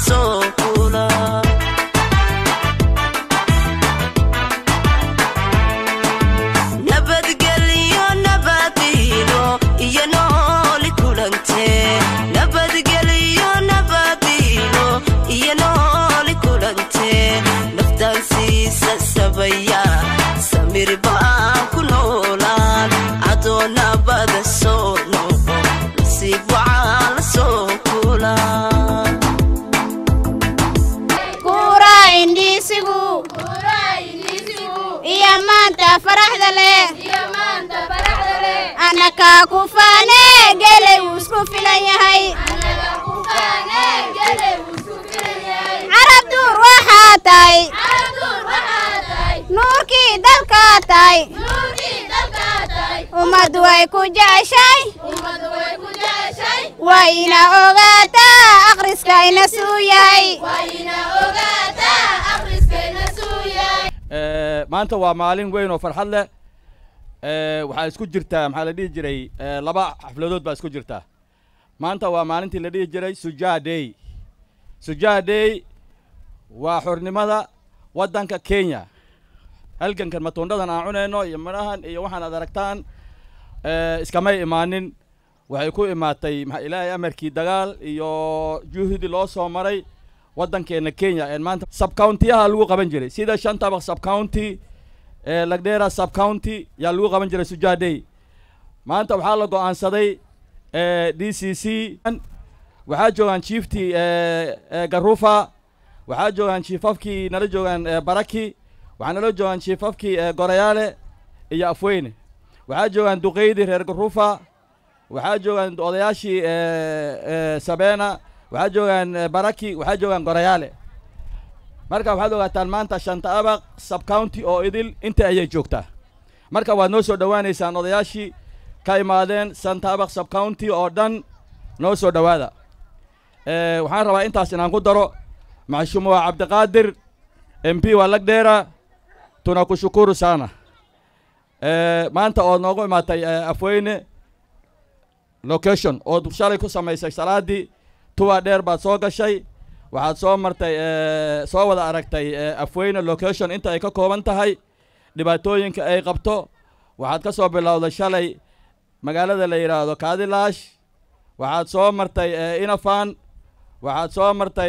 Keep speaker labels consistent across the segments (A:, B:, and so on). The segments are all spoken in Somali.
A: soo kula nabadgelyo nabadiino iyo nooli kulante nabadgelyo nabadiino iyo nooli kulante naftaan siisa sabaya samir baan ku noolaan adoo nabada soo noqo nasiib waxaa la soo kulaa
B: kuura indhiisigu iyo maanta faraxda leh annakaa ku faane gelay wuu isku filan yahay carab duur waxaa tahay nuurkii dalkaa tahay ummaddu way ku jeceshay wayna ogaataa akhriska ina suu yahay
C: maanta waa maalin weyn oo farxad leh waxaa isku jirtaa maxaa la dhihi jiray laba xafladood baa isku jirtaa maanta waa maalintii la dhihi jiray sujaa day sujaa day waa xornimada waddanka kenya halgankan matundhadan aan cunayno iyo midhahan iyo waxaan ad aragtaan iskamay imaanin waxay ku imaatay maxaa ilaahay amarkii dagaal iyo juhdi loo soo maray waddankeenna kenya ee maanta subcountiyaha lagu qaban jiray sida shan tabaq subcounty ee lagdheera subcounty yaa lagu qaban jiray sujaa day maanta waxaa la go'aansaday d c c waxaa joogaan chieftii garufa waxaa joogaan chiefafkii nala joogaan baraki waxaa nala joogaan chiefafkii gorayaale iyo afweyne waxaa joogaan duqeydii reer garufa waxaa joogaan odayaashii sabeena waxaa joogaan baraki waxaa joogaan gorayaale marka waxaad ogaataan maanta shanta abaq subcounty oo idil inta ayay joogtaa marka waad noo soo dhowaanaysaan odayaashii ka imaadeen shanta abaq subcounty oo dhan noo soo dhowaada waxaan rabaa intaas inaan ku daro maxshuumuwa cabdiqaadir m p waa lagdheera tunakushukuru sana maanta ood noogu imaatay afweyne location ood shalay ku samaysay salaadii tuwa dheer baad soo gashay waxaad soo martay soo wada aragtay afweyne location inta ay ka kooban tahay dhibaatooyinka ay qabto waxaad ka soo bilowday shalay magaalada la yidhaahdo kaadilaash waxaad soo martay inafan waxaad soo martay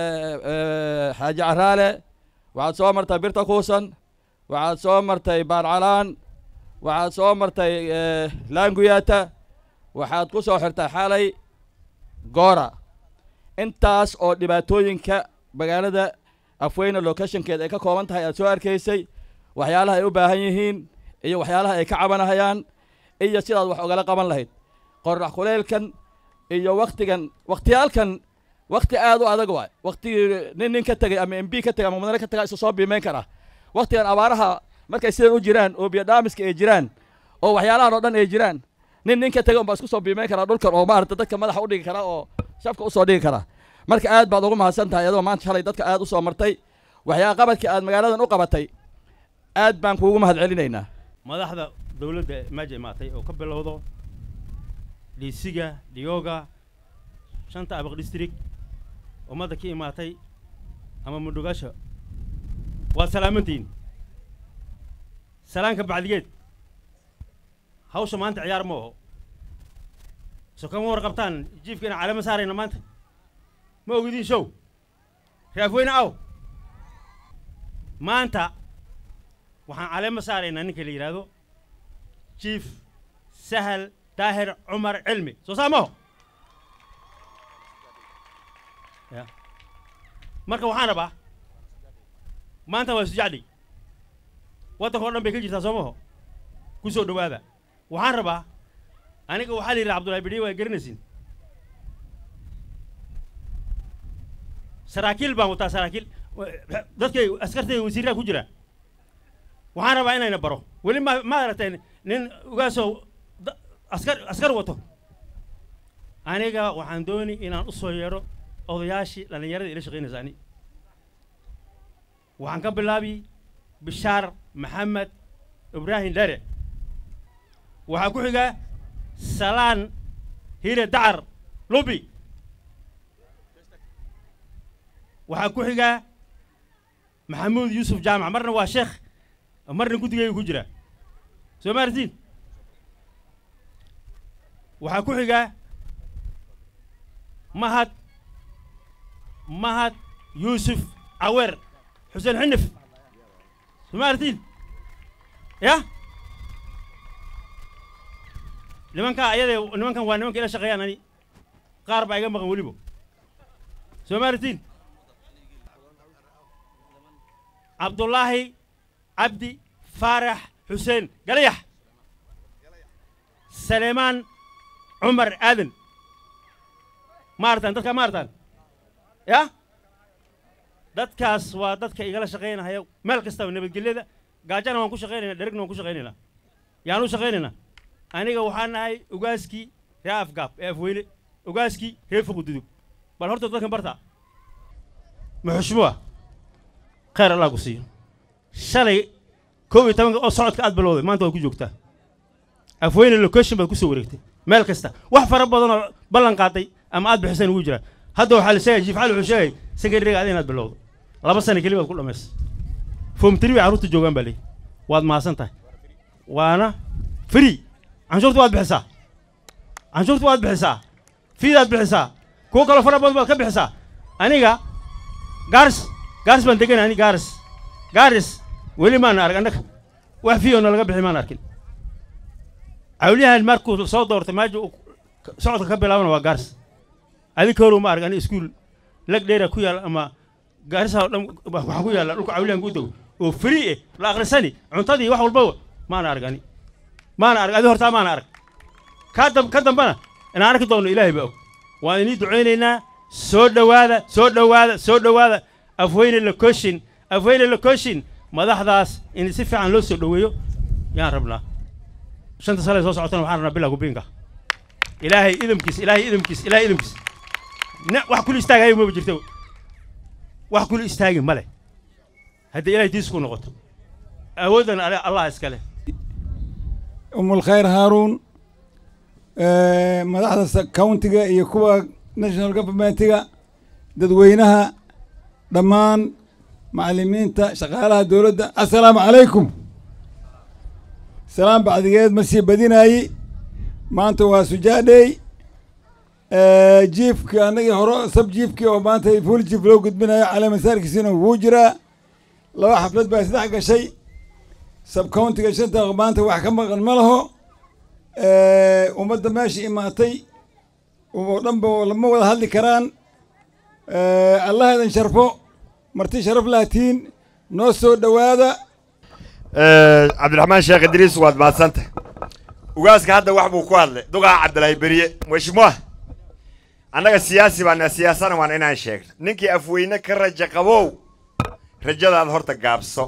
C: xaaji caraale waxaad soo martay birta kuusan waxaad soo martay baarcalaan waxaad soo martay laanguyata waxaad ku soo xirtay xalay goora intaas oo dhibaatooyinka magaalada afweyne locationkeeda ay ka kooban tahay aad soo arkaysay waxyaalaha ay u baahan yihiin iyo waxyaalaha ay ka cabanahayaan iyo sidaad wax ogala qaban lahayd qorax kuleelkan iyo waktigan waktiyaalkan wakti aad u adag waay waktigii nin nin ka tegay ama m b ka tegay ama mudane ka tegay isu soo biimeyn karaa waktigan abaaraha markay sidan u jiraan oo biyodhaamiska ay jiraan oo waxyaalahan oo dhan ay jiraan nin nin ka tegay unbaa isku soo biimeyn karaa dhulkan oo maarata dadka madaxa u dhigi kara oo shafka usoo dhigi karaa marka aad baad ugu mahadsan tahay adoo maanta shalay dadka aad u soo martay waxyaa qabadkii aad magaaladan u qabatay aad baan kuugu mahad celinaynaa
D: madaxda dowladda meesha imaatay oo ka bilowdo dhiisiga dhiyooga shanta abaq district ummadda ka imaatay ama mudhugasha waad salaamantihiin salaanka bacdigeed hawsha maanta ciyaar ma oho so kama warqabtaan jiifka inaan calamo saarayna maanta ma ogidiin show raafweyne aw maanta waxaan caleemo saaraynaa ninka la yidhaahdo jiif sahal daahir cumar cilmi soo saa maho ya marka waxaan rabaa maanta waa sujacdi waddanka o dhan bay ka jirtaa soo maho ku soo dhowaada waxaan rabaa aniga waxaa la yidhaha abdullahi bidhiye waa garanaysin saraakiil baan wataa saraakiil dadkay askartayda wasiirraa ku jira waxaan rabaa inayna baro weli ma ma aragtay nin ugaasoo askar askar wato aniga waxaan dooni inaan u soo yeedho odayaashii dhallinyarada ila shaqaynaysa ani waxaan ka bilaabi bishaar maxamed ibraahim dhere waxaa ku xiga salaan hire dacar lubi waxaa ku xigaa maxamuud yuusuf jaamac marna waa sheekh marna guddigayga ku jira soo ma artiin waxaa ku xigaa mahad mahad yuusuf caweer xuseen xinif soo ma artiin ya nimankaa ayadee nimankan waa nimanka ila shaqeeyaan ani qaar baa iga maqan weliba soo ma artiin cabdullaahi cabdi faarax xuseen galayax saleemaan cumar aadan ma artaan dadkaa ma artaan ya dadkaas waa dadka igala shaqaynahaya meel kastaba nabadgelyada gaajana waan ku shaqaynaynaa dherigna waan ku shaqaynaynaa yaan u shaqaynaynaa aniga waxaan nahay ogaaskii ree afgaab ee afweyne ogaaskii ree fuqududug bal horta dadkan barta muxushmuwa khayr allah ku siiyo shalay koob iyo tobanka oo socodka aad bilowday maanta waad ku joogtaa afweyne location baad ku soo wareegtay meel kasta wax fara badan oo ballan qaaday ama aad bixiseen ugu jira hadda waxaa la sheegay jiif cali wuxuu sheegay sekretariga adi inaad bilowdo laba sano keli baad ku dhammaysay foom tiri bay carruurta joogaan baa leeyi waad mahadsan tahay waana free canshuurta waad bixisaa canshuurta waad bixisaa fiidaad bixisaa kuwo kaloo fara badan baad ka bixisaa aniga gaaris gaaris baan degan ani gaaris gaaris weli maana arag annaga wax fiyoona laga bixi maan arkin cawliyahan markuu soo doortay maaja uu socodka ka bilaabana waa gaaris adinka horow ma arag ani iskuul lag dheera ku yaalla ama gaarisa oo dhan waxaa ku yaalla dhulka cawliyahan ku dego oo free eh la akhrisani cuntadii wax walbaba maana arag ani maana arag adi hortaa maana arag ka dam ka dambana inaan arki doonno ilaahay baa og waan inii ducaynaynaa soo dhowaada soo dhowaada soo dhowaada afweyne location afweyne location madaxdaas in si fiican loo soo dhoweeyo yaan rabnaa shanta sale soo socotana waxaan rabnaa bilaa gubiinka ilaahay idamkiis ilaahay idamkiis ilaahay idamkiis ne wax kula istaagayo maba jirto wax kula istaagi ma leh haddii ilaahay diis ku noqoto awooddan ale allah iskale
E: أم الخير هارون آه، مدحda countiga iyo kuwa national governmentiga dadweynaha dhammaan macalimiinta shaqaalaha dowladda assalaamu calaykum salaam bacdigeed ma sii badinaayi maanta waa sujaadhey jiifkii annagii hore sab jiifkii oo maanta fuul jiif loo gudbinayo cali masaarkiisina wuu jiraa laba xaflad baa isdhex gashay sab countiga shanta maanta wax ka maqan ma laho ummadda meesha imaatay oo dhanba lama wada hadli karaan allah idin sharfo marti sharaf lahtiin noo soo dhowaada
F: cabdiraxmaan sheekh idriis waad mahadsantah ugaaska hadda wax buu ku hadlay dugaa cabdilaahi beriye mashmuah annaga siyaasi baana siyaasana waan inaan sheegno ninkii afweyne ka raja qabow rajadaada horta gaabso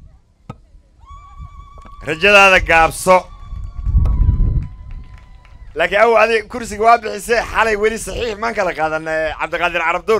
F: rajadaada gaabso laakiin awow adi kursiga waa bixisee xalay weli saxiix maan kala qaadan cabdiqaadir carabduur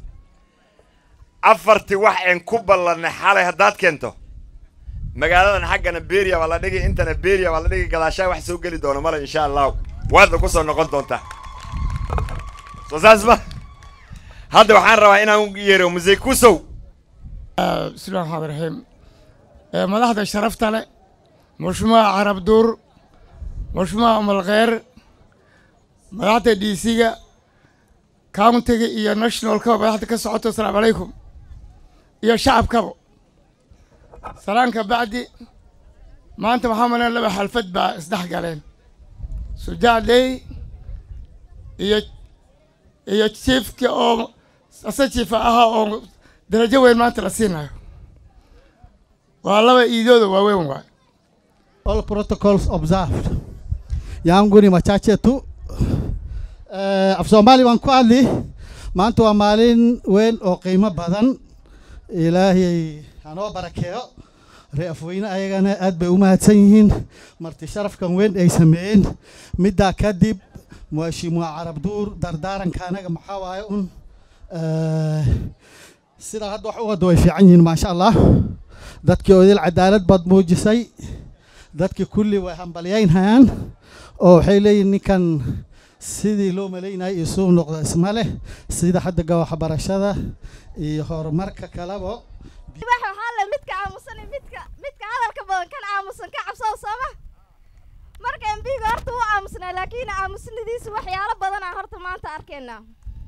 F: afartii wax een ku ballanay xalay haddaad keento magaaladan xaggana beria baa la dhigi intana beria baa la dhigi gadaashaa wax soo geli doona male insha allahu waadna ku soo noqon doontaa soo saas ma hadda waxaan rabaa inaan yeero musey kusow
G: bismillahi raxmaan raxiim madaxda sharafta leh mushmuha carab duur mushmuha umalkheer madaxda d c-ga countiga iyo nationalkaba madaxda ka socoto asalaamu calaykum iyo shacabkaba salaanka bacdi maanta waxaa malan laba xalfad baa isdhex galeen sujaadley iyo iyo jiifka oo ase jiifa ahaa oo darajo weyn maanta la siinayo waa laba iidooda waaweyn waay
H: all protocols observed yangu ni machache tu uh, af soomaali waan ku hadli maanta waa maalin weyn oo qiimo badan ilaahay hanoo barakeeyo ree afweyne ayagana aad bay u mahadsan yihiin marti sharafkan weyn ay sameeyeen middaa kadib muashimuwa carab duur dardaaranka anaga maxaa waaye un sidaa hadda wax u wada way fiican yihiin maasha allah dadkii odil cadaalad baad muujisay dadkii kulli way hambalyaynhayaan oo waxay leeyihin ninkan sidii loo malaynayay isuu noqdo isma leh sida xaddiga waxbarashada iyo horumarka kalaba
B: waxaa le midka aamusan iyo midka midka hadalka badan kan aamusan ka cabsada sooma marka embiga horta wuu aamusnaa laakiin aamusnadiisa waxyaalo badanaa horta maanta arkaynaa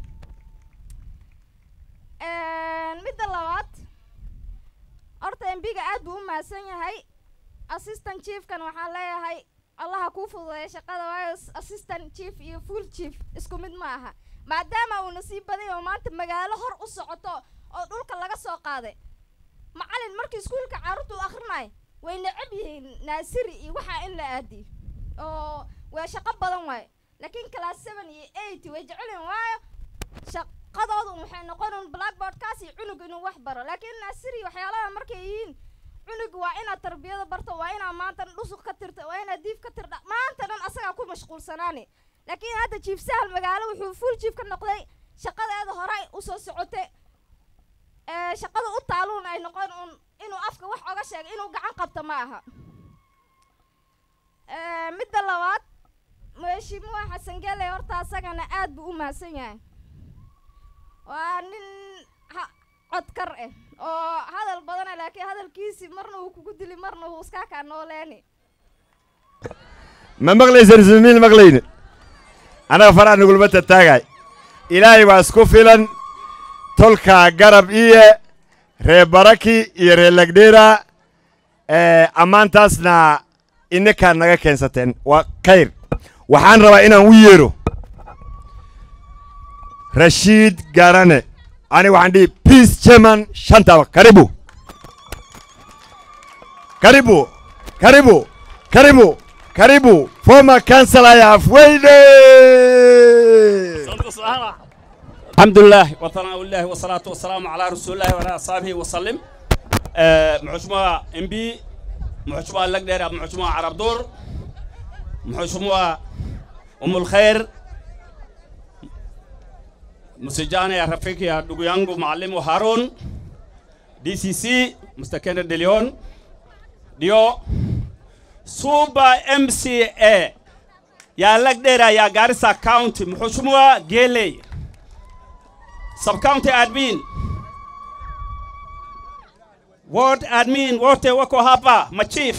B: midda labaad horta embiga aad buu u mahadsan yahay assistant chiefkan waxaan leeyahay allaha kuu fududeeya shaqada waayo assistant chief iyo full chief isku mid ma aha maadaama uuna sii baday oo maanta magaalo hor u socoto oo dhulka laga soo qaaday macalin markii iskuulka carruurtu u akhrinayo way necab yihiin naasiri iyo waxaa in la aadiyo oo waa shaqo badan waayo laakiin class seven iyo eight way jecelyihin waayo shaqadoodu waxay noqonin blackboardkaas iyo cunug inuu wax baro laakiin naasiri waxyaalaha markay yihiin cunug waa inaad tarbiyada barto waa inaad maanta dhan dhusuq ka tirta waa inaad diif ka tirdha maanta dhan asagaa ku mashquulsanaani laakiin hadda jiif sahal magaalo wuxuu full jiif ka noqday shaqadeeda horey usoo socotay shaqada u taaluun ay noqon un inuu afka wax oga sheego inuu gacan qabto ma aha midda labaad mheshiimuha xasan gele horta asagana aad buu u mahadsan yahay waa nin codkar ah oo hadal badana laakiin hadalkiisi marna uu kugu dili marna uu iskaa kaa nooleeni
F: ma maqlaysan ismiil maqlayne annaga faraha nugulma tataagaay ilaahay baa isku filan tolkaa garab iyo ree baraki iyo ree lagdheera ammaantaasna innakaa naga keensateen waa khayr waxaan rabaa inaan u yeedho rashiid garane ani waxaan dhihi peace chairman shantaba karibu karibu karibu karibu karibu former councillor ya Afweyne
I: الحمد لله وثناء الله والصلاة والسلام على رسول الله وعلى أصحابه وسلم محشمة ام بي محشمة لقدر محشمة عرب دور محشمة أم الخير مسجانة يا رفيق يا دوغيانغو معلم هارون دي سي سي مستكين دليون ديو سوبا ام سي اي يا لقدر يا غارسا كاونتي محشمة جيلي sub county admin ward admin wote wako hapa machief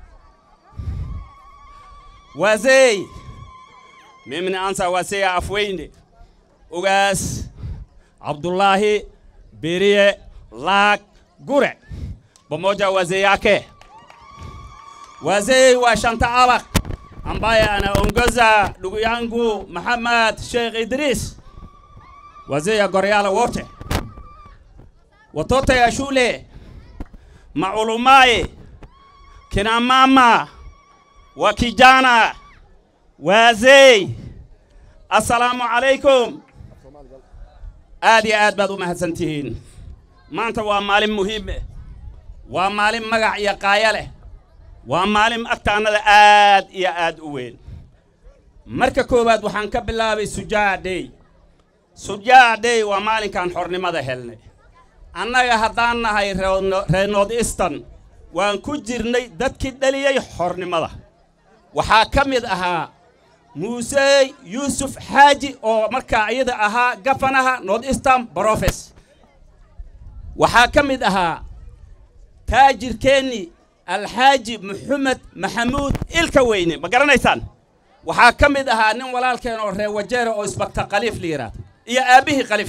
I: wazee mimi naanza wazee Afweyne ugaas Abdullahi Birie Lak Gure pamoja wazee yake wazee wa Shantaalak ambaye anaongoza ndugu yangu Muhammad Sheikh Idris wazee ya Goryala wote, watoto ya shule, maulumaye, kina mama, wa kijana, wazee, assalaamu calaykum. aad iyo aad baad u mahadsantihiin maanta waa maalin muhiim eh waa maalin magac iyo qaaya leh waa maalin agtaannada aad iyo aad u weyn marka koowaad waxaan ka bilaabay sujaa day sujaa day waa maalinkaan xornimada helnay annaga haddaan nahay reer north eastern waan ku jirnay dadkii dhaliyey xornimada waxaa ka mid ahaa muuse yuusuf xaaji oo markaa iyada ahaa gafanaha north eastern brofes waxaa ka mid ahaa taajirkeenni alxaaji maxamed maxamuud ilka weyne ma garanaysaan waxaa ka mid ahaa nin walaalkeen oo reer wajeera oo isbagta khaliif la yidhaahdo iyo aabbihii khaliif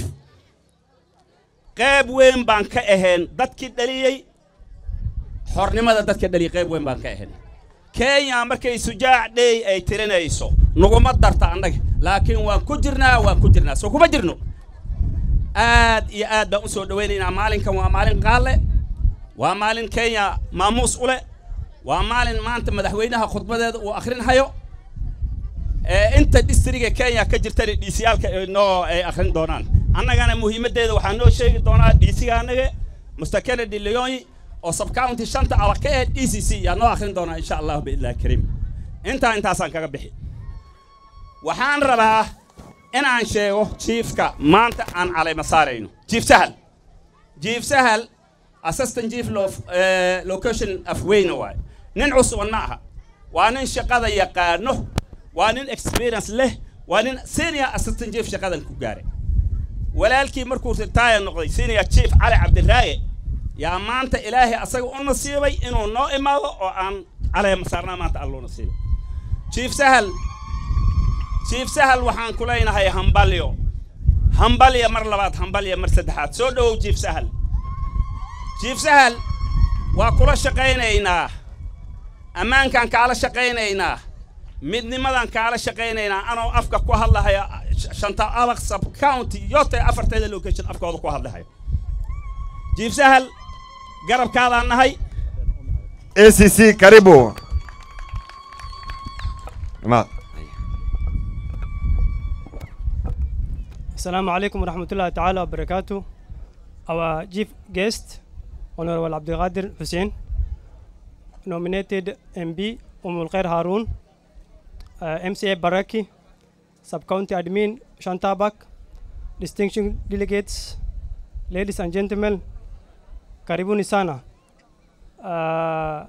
I: qayb weyn baan ka ahayn dadkii dhaliyey xornimada dadka dhaliyey qayb weyn baan ka ahayn kenya markay sujaac dhey ay tirinayso naguma darta annaga laakiin waan ku jirnaa waan ku jirnaa soo kuma jirno aad iyo aad baan u soo dhowaynaynaa maalinkan waa maalin qaalle waa maalin kenya maamuus u leh waa maalin maanta madaxweynaha khudbadeeda uu akhrinhayo inta distriga kenya ka jirtana dhiisiyaalka noo ay akhrin doonaan annagana muhiimaddeeda waxaa noo sheegi doonaa dhiisiga annaga muster kennedy leoni oo subcounty shanta adag ka ahayd d c c yaa noo akhrin doonaa insha allahu biidnillahi kariim intaa intaasaan kaga bixi waxaan rabaa inaan sheego jiifka maanta aan calayma saarayno jiif sahal jiif sahal assistant chief of location afweyne waaye nin cusuban ma aha waa nin shaqada yaqaano waa nin experience leh waa nin senior assistant chief shaqadan ku gaaray walaalkii markuu retire noqday senior chief cali cabdiraaye yaa maanta ilaahay asaga u nasiibay inuu noo imaado oo aan caleema saarnaa maanta alluu nasiibay chief sahal chief sahal waxaan ku leenahay hambalyo hambalya mar labaad hambalya mar saddexaad soo dhowow chief sahal chief sahal waa kula shaqaynaynaa ammaankaan kaala shaqaynaynaa midnimadan kaala shaqaynaynaa anoo afka ku hadlahaya shanta abaq sub county yote afarteeda location afkooda ku hadlahayo chief sahal garabkaadaan nahay
F: acc karibu imaad
J: Assalamu alaikum warahmatullahi ta'ala wabarakatuh. Our chief guest, Honorable Abdul Qadir Hussein, nominated MB Umul Khair Harun, uh, MCA Baraki, Sub-County Admin Shantabak, distinguished delegates, ladies and gentlemen, Karibuni sana. Uh,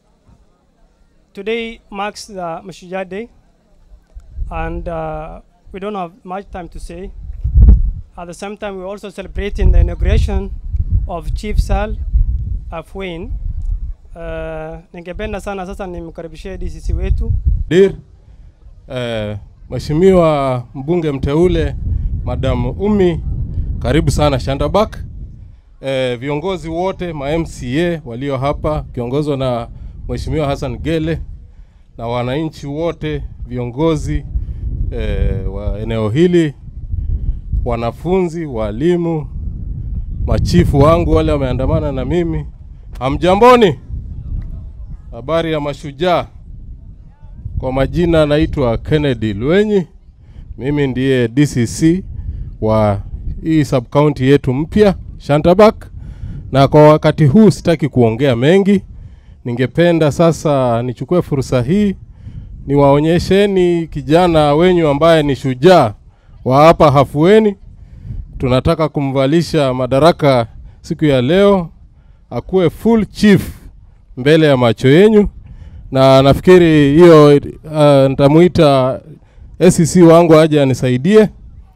J: today marks the Mashujaa Day, and uh, we don't have much time to say. At the same time, we're also celebrating the inauguration of Chief Sal Afwin. Uh, ningependa sana sasa nimkaribishie DCC wetu
K: Dir, eh, Mheshimiwa mbunge mteule Madam Umi, karibu sana Shandabak. Eh, viongozi wote ma MCA walio hapa kiongozwa na Mheshimiwa Hassan Gele na wananchi wote viongozi eh, wa eneo hili, wanafunzi, walimu, machifu wangu wale wameandamana na mimi, hamjamboni? Habari ya mashujaa. Kwa majina naitwa Kennedy Lwenyi, mimi ndiye DCC wa hii sub county yetu mpya Shantabak, na kwa wakati huu sitaki kuongea mengi. Ningependa sasa nichukue fursa hii niwaonyesheni kijana wenyu ambaye ni shujaa wa hapa Hafueni. Tunataka kumvalisha madaraka siku ya leo, akuwe full chief mbele ya macho yenyu, na nafikiri hiyo uh, nitamuita SEC wangu aje anisaidie.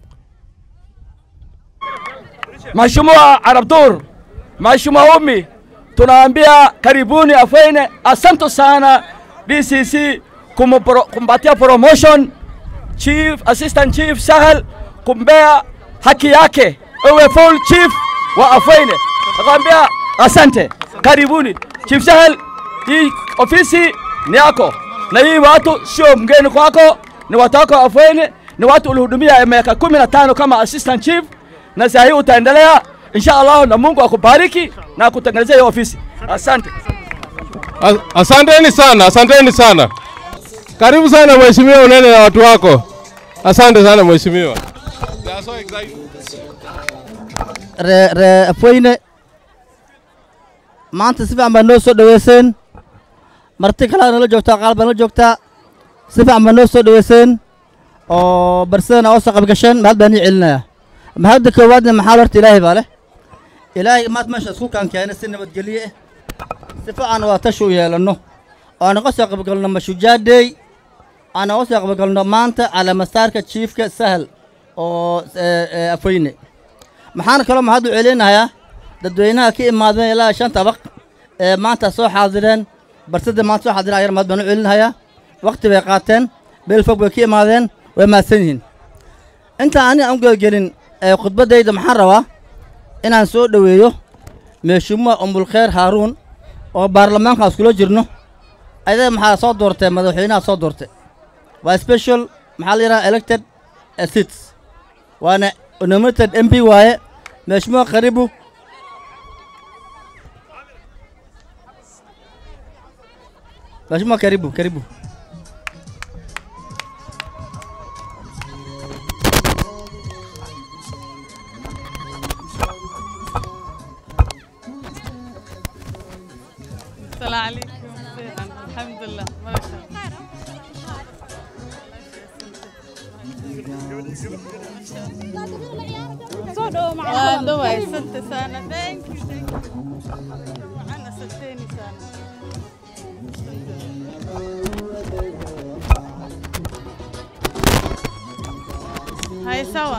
C: Mheshimiwa Arabdur, Mheshimiwa Umi, tunaambia karibuni Afwene. Asante sana DCC kumpro, kumpatia promotion Chief Assistant Chief Sahel kumbea haki yake ewe full chief wa Afwene. Nakwambia asante, karibuni Chief Sahel. Hii ofisi ni yako na hii watu sio mgeni kwako, ni watu wako wa Afwene, ni watu ulihudumia miaka kumi na tano kama assistant chief, na saa hii utaendelea insha Allah, na Mungu akubariki na akutengenezea hiyo ofisi. Asante.
K: As- Asanteni sana, asanteni sana. Karibu sana mheshimiwa, unene na watu wako. Asante sana mheshimiwa. They are so excited.
L: ree ree afweyne maanta si fiican baa noo soo dhaweyseen marti kalaa nala joogtaa qaal baa nala joogtaa si fiican baa noo soo dhaweyseen oo barsadana oo soo qabgasheen mahad baan ii celinayaa mahadda koowaadna maxaa horta ilaahay baa leh ilaahay maad meesha isku kaan keenay si nabadgelye ah si fiican waa tashi u yeelanno oo aan uga soo qabgalno mashujaadey aan uga soo qabgalno maanta calaamasaarka jiifka sahal oo eh, eh, afweyne maxaan kaloo mahad u celinayaa dadweynaha ka imaadeen ilaa shan tabaq ee maanta soo xaadireen barsada maanta soo xaadireen ayar mahad baan u celinayaa waqti bay qaateen meel fog bay ka imaadeen way mahadsan yihiin intaan aniga aan u gelgelin ee khudbaddayda maxaan rabaa inaan soo dhoweeyo meeshimuha umbulkheer haaruun oo baarlamaankaas kula jirno ayada maxaa soo doortay madaxweynaha soo doortay waa special maxaa la yidhaha elected eh, seats waana nominated mp waaye mheshimiwa karibu mheshimiwa karibu karibu
M: السلام عليكم الحمد لله ما شاء الله waan dhawaay santa sana thank you thank you waxaan asagteeni sana Hai sawa.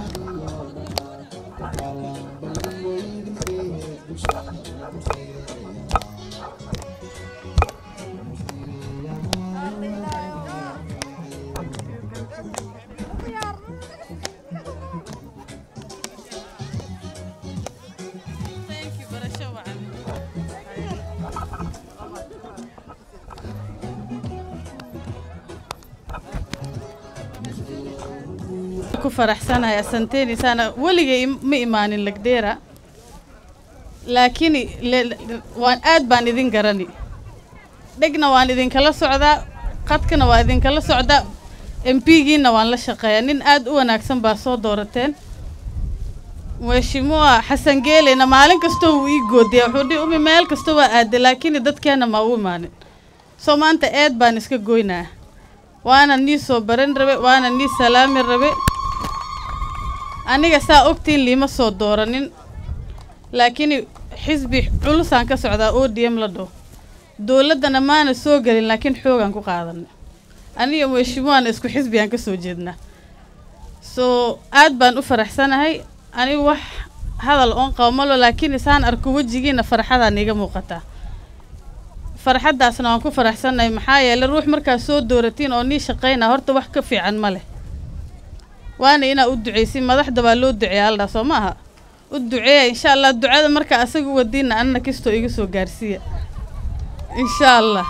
M: Thank you, barasho wacan. ku faraxsanahay asanteeni saana weligay im- ma imaanin lagdheera laakiin le- le- waan aad baan idin garani dhegna waan idinkala socdaa qadkana waa idinkala socdaa mp-giina waan la shaqeeyaa nin aad u wanaagsan baa soo doorateen mheshimiwa xasan geeleyna maalin kastoo wuu ii goodiya wuxuu dhihi umi meel kasta waa aaday laakiin dadkeena ma u imaanin soo maanta eed baan iska goynaa waana nii soo baran rabe waana nii salaami rabe aniga saa ogtiin liima soo dooranin laakiin xisbi culusaan ka socdaa o d m la dhaho dowladdana maana soo gelin laakiin xoogaan ku qaadanay aniga mheshimiwaana isku xisbigaan ka soo jeednaa so aad baan u faraxsanahay anigu wax hadal oon qabo malo laakiin isaan arko wejigiina farxadaa niiga muuqataa farxaddaasna waan ku faraxsanahay maxaa yeelay ruux markaa soo dooratiin oo nii shaqaynaa horta wax ka fiican ma leh waana inaa u duceysin madaxda baa loo duceeya aldhaa soo ma aha u duceeya insha allah ducada markaa asaga u wadiina anna kastoo iga soo gaarsiiya insha allah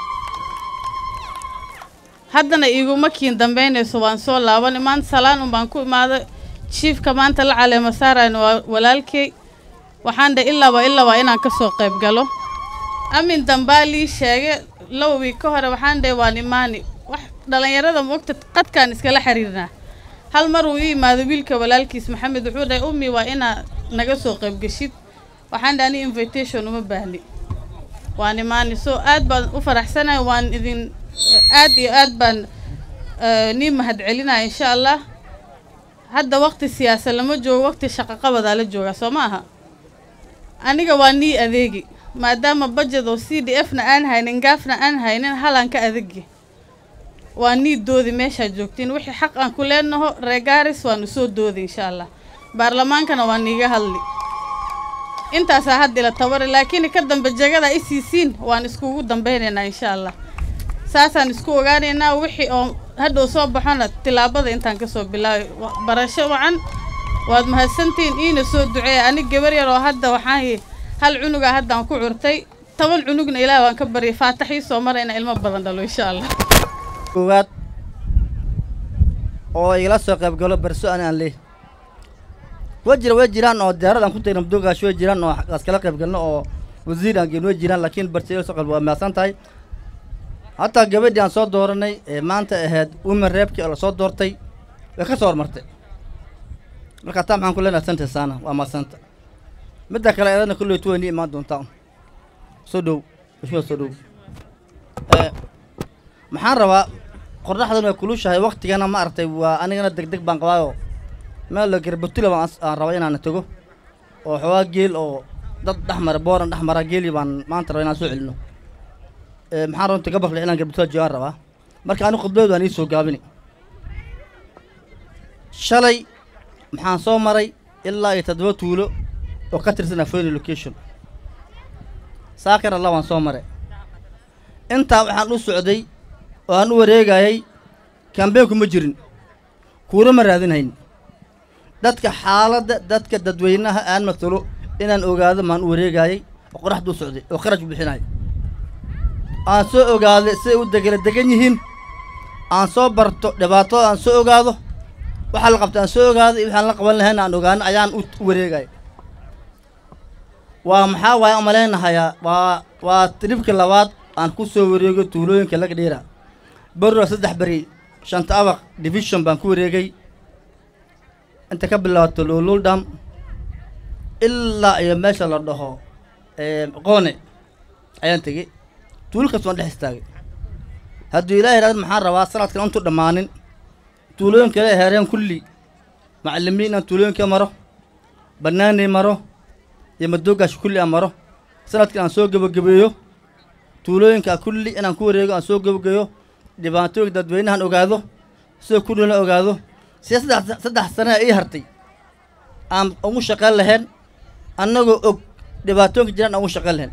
M: haddana iguma kiin dambeynayso waan soo laabanay maanta salaan un baan ku imaaday jiifka maanta la caleema saarayna waa walaalkey waxaan dhe ilaaba ilaaba inaan ka soo qayb galo amin dambaa lii sheegay laba wiig ka hore waxaan dhe waan imaani wax dhallinyarada moogta qadkaan iskala xiriirnaa hal mar uu ii imaado wiilka walaalkiis maxamed wuxuu dhahay ummi waa inaa naga soo qayb geshid waxaan dhe ani invitation uma baahni waan imaani so aad baan u faraxsanahay waan idin aad iyo aad baan eh, nii mahadcelinaya insha allah hadda waqti siyaasa lama joogo waqti shaqo qabadaa la joogaa soo ma aha aniga waa nii adeegi maadaama budget oo c d f na aan haynin gaafna aan haynin halaan ka adegi waa nii doodi meeshaad joogtiin wixii xaq aan ku leenaho reegaaris waanu soo doodi insha allah baarlamaankana waa niiga hadli intaasaa hadda ila tabari laakiin ka dambe jagada i siisiin waan iskugu dambeynaynaa insha allah saasaan isku ogaanaynaa wixii oo hadhow soo baxona tilaabada intaan kasoo bilaabay Wa- barasho wacan waad mahadsantihiin iina soo duceeya anig gabar yar oo hadda waxaan hal cunuga haddaan ku curtay toban cunugna ilaah waan ka baryay faataxii soo marayna ilmo badan dhalo insha allah
L: koowaad oo igala soo qayb galo barso ani aan leh way jira way jiraan oo diyaarad aan ku tagna mudogaash way jiraan oo as kala qayb galno oo wasiir aan geyn way jiraan laakiin barso igala soo qayb waa mahadsan tahay hataa gabadhii aan soo dooranay ee maanta ahayd women reebkii oo lasoo doortay way ka soo hormartay marka taa maxaan ku leenahay santa saana waa mahadsanta midda kale eedana kulley tu wayni imaan doontaa soo dhow bishoo soo dhow Eh, maxaan rabaa qorraxdan way kulushahay waktigana ma aragtay waa anigana deg deg baan qabaayo meel la garbutula baan as- aan rabaa inaan tago oo xoogaa geel oo dad dhex mara booran dhex mara geeli baan maanta rabaa inaan soo celino Eh, maxaan runta gabarle inaan garbutula joogaan rabaa marka anigu khudbadeed waan ii soo gaabini shalay maxaan soo maray ilaa iyo toddoba tuulo oo ka tirsan afoyni location saakar alla waan soo maray intaa waxaan u socday oo aan u wareegayay kambeynku ma jirin kuuna ma raadinhayn dadka xaaladda dadka dadweynaha aan matalo inaan ogaado maan u wareegayay oo qoraxdu u socday oo kharash bixinaya aan soo ogaaday siday u degala degan yihiin aan soo barto dhibaatada aan soo ogaado waxaa la qabta aan soo ogaado iyo waxaan la qaban lahayn aan ogaano ayaan u u wareegaya waa maxaa waaye aan malaynahayaa waa waa tribka labaad aan ku soo wareego tuulooyinka laga dhiira beri waa saddex beri shanta abaq division baan ku wareegay inta ka bilaabato lululdham ilaa iyo meesha la dhaho eh, qoone ayaan tegey tuulo kasta waan dhex istaagay hadduu ilaahay idhahdo maxaan rabaa sanadkan intuu dhammaanin tuulooyinka la heereen kulli macallimiin aan tuulooyinka maro bannaanay maro iyo madoogash kulli aan maro sanadkan aan soo gebagabeeyo tuulooyinka kulli inaan ku wareego aan soo gebagabeeyo dhibaatooyinka dadweynahan ogaado sida kulli la ogaado sida saddex saddex sane ii hartay aan ugu shaqayn lahayn annagoo og dhibaatooyinka jiraan aan ugu shaqayn lahayn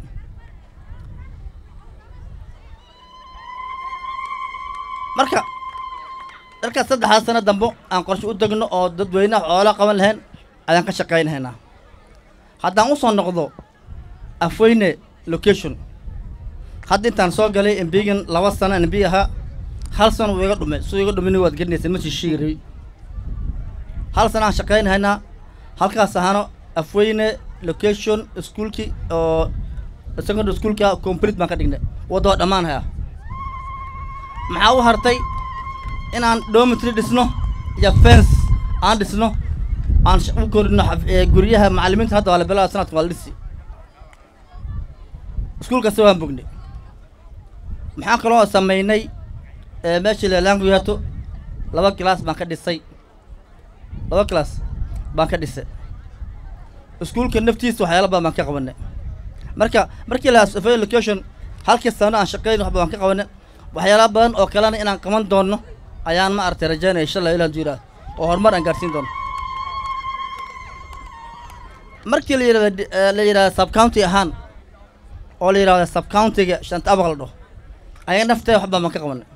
L: marka dalkaas saddexdaas sano dambo aan qorshe u degno oo dadweynaha xoolaa qaban lahayn ayaan ka shaqaynahaynaa haddaan u soo noqdo afweyne location hadda intaan soo galay embigan laba sano embi ahaa hal sano wuu iga dhumay suu iga dhumin waad garanaysa ma shishiigi rabi hal sano aan shaqaynahaynaa halkaas ahaano afweyne location iskuolki oo secondary schoolka complete baan ka dhignay waddoo dhammaan hayaa maxaa u hartay inaan dormitory dhisno iyo fence aan dhisno aan sh- u korino xaf- ee, guryaha macallimiinta hadda waa la bilaaba sanadka waa la dhisi iskuulkasi waan bognay maxaan kaloo sameynay ee, meeshii leelaanku yaato laba class baan ka dhisay laba class baan ka dhisay iskuulka naftiisa waxyaala badan baan ka qabanay marka markii la asofay location halkii sano aan shaqeyn waxba baan ka qabanay waxyaala badan oo kalena inaan qaban doono ayaan ma aragtay rajaynaya insha allah ilaan jiraa oo horumar aan gaarsiin doono markii la yidhahdo di- eh, la yidhahdo sub county ahaan oo la yidhahdo sub countyga shanta abaq la dhaho ayaga nafteeda waxbaa baan ka qabanay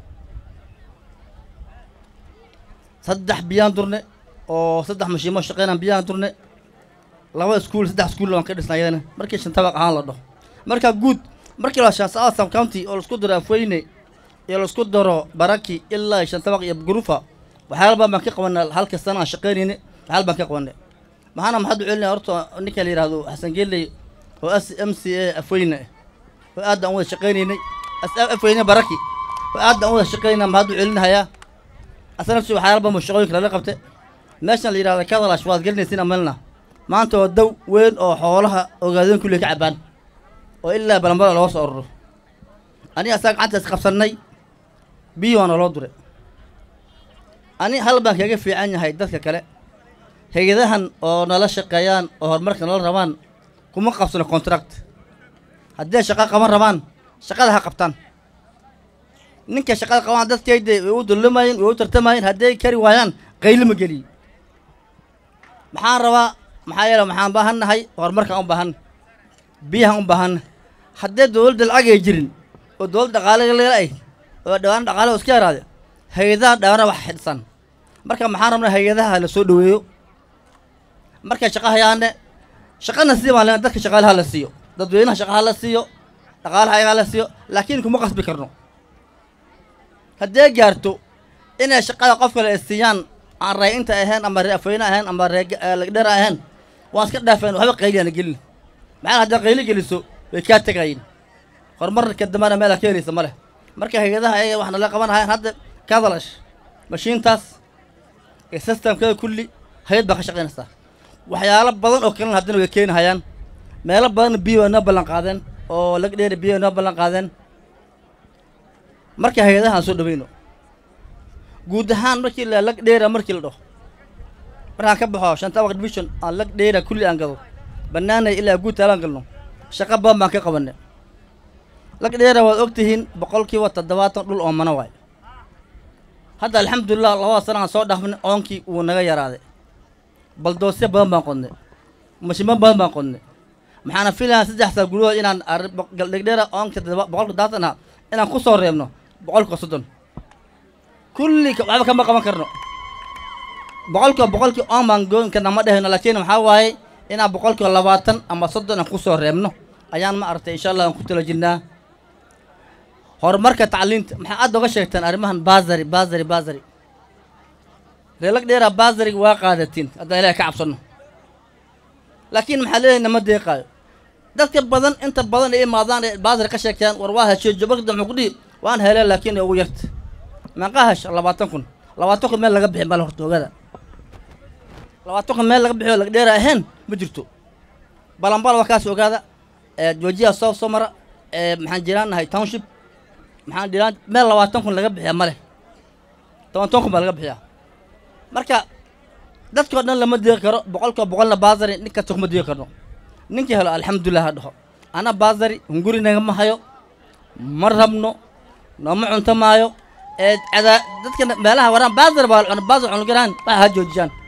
L: saddex biyaan durne oo saddex mashiimo shaqeynaan biyaan durne laba iskuul saddex iskuul waan ka dhisnay ayadana markii shan tabaq ahaan la dhaho marka guud markii la shaansaa sub county oo laisku daro afweyne iyo laisku daro baraki ilaa iyo shan tabaq iyo gurufa waxyaala badan baan ka qabanay halka sana aan shaqeynayni waxyaala baan ka qabanay maxaana maxaad u celinaya horta ninka la yidhahdo xasan geeley oo s m c a afweyne ah oo aad aan wada shaqeynaynay as- afweyne baraki oo aad aan wada shaqeynay maxaad u celinahayaa asana si waxyaala badan buu shaqooyinka lala qabtay meeshan la yidhahdo kadalash waad gelinaysiin amalna maanta waa daw weyn oo xoolaha ogaadeen kulli ka cabaan oo ilaa balambala looga soo ororo aniga asaga gacanta is qabsannay biyo waana loo duray ani hal baan kaga fiican yahay dadka kale hay-adahan oo nala shaqeeyaan oo horumarka nala rabaan kuma qabsano contract haddii ay shaqo qaban rabaan shaqada ha qabtaan ninka shaqada qabaan dadkayda way u dullumayeen way u tartamayeen haddii ay kari waayaan qaylo ma geliyo maxaan rabaa maxaa yeele maxaan baahannahay horumarkaan u baahan biyahan u baahan haddii dowladda lacag ay jirin oo dowladda dhaqaale leela ay oo dhawaan dhaqaale oo iska yaraade hay-adaha dhawana wax xidhsan marka maxaan rabnaa hay-adaha la soo dhoweeyo markay shaqa hayaane shaqana sii baan leenahay dadka shaqaalaha la siiyo dadweynaha shaqaha la siiyo dhaqaalaha ayagaa la siiyo laakiin kuma qasbi karno haddee gaarto inay shaqada qof kale ay siiyaan aan ray-inta ahayn ama ree afweyne ahayn ama ree lagdhera ahayn waan iska dhaafeen waxba qayliyaana gelin maxaa haddaad qayli geliso way kaa tegayin horumarka dambana meela ka helaysa ma leh marka hay-adaha ayaga wax nala qabanahayaan hadda kadalash mashiintaas ee systemkeeda kulli hay-ad baa ka shaqaynaysaa waxyaalo badan oo kalena haddana way keenahayaan meelo badan biyo way noo ballan qaadeen oo lagdheeri biyo way noo ballan qaadeen marka hay-adaha aan soo dhaweyno guud ahaan markii la lag dheera markii la dhaho markaan ka baxo shanta abaq division aan lag dheera kulli aan gado bannaanay ilaa guud taalaan galno shaqo badan baan ka qabanay lag dheera waad ogtihiin boqolkiiba toddobaatan dhul oomana waay hadda alxamdulilah labada sana aan soo dhaafnay oonkii wuu naga yaraaday baldoosyo badan baan qodnay mashimo badan baan qodnay maxaana filayaa saddex saa gudahood inaan dhegdheera oonka toddoba- boqolka toddobaatan ah inaan ku soo reebno boqolka soddon kulli ka- waxba kama qaban karno boqolkiiba boqolkii oon baan goyn karna ma dhehayno laakiin maxaa waaye inaan boqolkiiba labaatan ama soddon aan kusoo reebno ayaan ma aragtay insha allah aan ku tala jirnaa horumarka tacliinta maxaa aad oga sheegtaan arrimahan baasari baasari baasari reelag dheera baasariga waa qaadatiin haddaan ilahay ka cabsanno laakiin maxaa leeyahay nama deeqaayo dadka badan inta badan ay imaadaan ee baasari ka sheegtaan war waa heshiyo jabagda muxuu ku dhihi waan heleen laakiin ay ugu yarta meeqaa hesha labaatan kun labaatan kun meel laga bixin bale horta ogaada labaatan kun meel laga bixiyo laga dheera ahayn ma jirto balanbal waa kaas ogaada ee joojiya soo soo mara ee maxaan jiraan nahay township maxaan dhiraan meel labaatan kun laga bixiya ma leh toban toban kun baa laga bixiyaa marka dadkao dhan lama deeqi karo boqolkiiba boqolna baasari nin kasta kuma deeqi karno ninkii helo alxamdulilah ha dhaho ana baasari hunguri nagama hayo ma rabno nooma cunto maayo ee cada dadka meelaha waraan baasar baa cuna baasar cunugiraan waxa ha joojiyaan